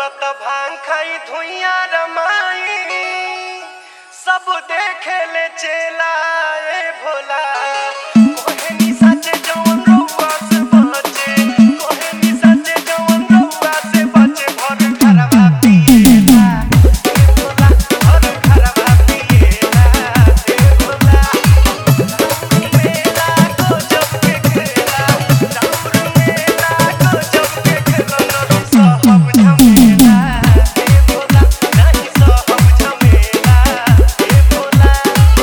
रउआ त भांग खाई धुइया रमाई सब देखे ले चेला ए भोला कोहे नि सचे जवन रउआ से बचे कोहे नि सचे जवन रउआ से बचे भर घरवा पिएला ए भोला भर घरवा पिएला ए भोला मेला को जब के खेला राउर मेला को जब के खेला नरु सहब झमेला ए भोला नहीं सहब झमेला ए भोला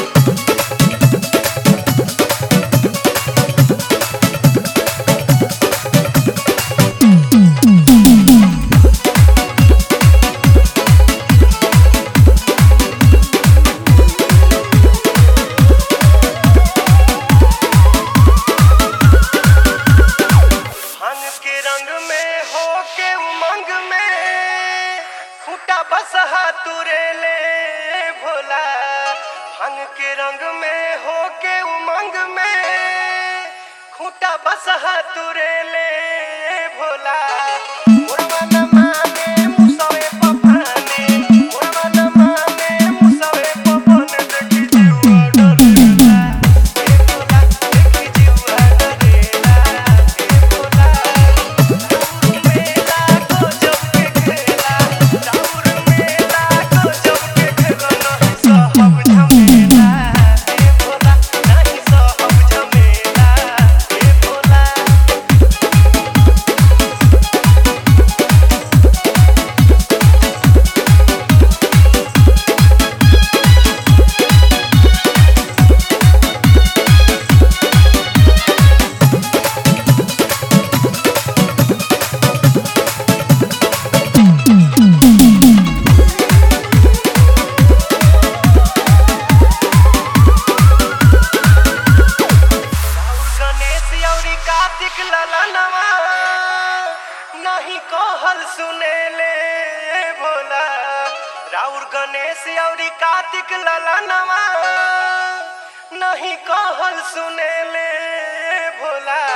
भांग के रंग में हो के उमंग में खूटा बसहा तुरे ले भोला भांग के रंग में हो के उमंग में खूटा बसहा तुरे ले भोला मुरवा न माने मुसवे पपाने मुरवा न माने मुसवे पपाने देखी जीवा डरेला ए भोला देखी जीवा डरेला ए भोला मेला को जब के खेला राउर मेला को जब के खेला नहीं सहब झमेला ए भोला नहीं सहब झमेला ए भोला राउर गणेश औरी कार्तिक ललनवा नहीं कहल सुनेले भोला राउर गणेश औरी कार्तिक ललनवा नहीं कहल सुनेले भोला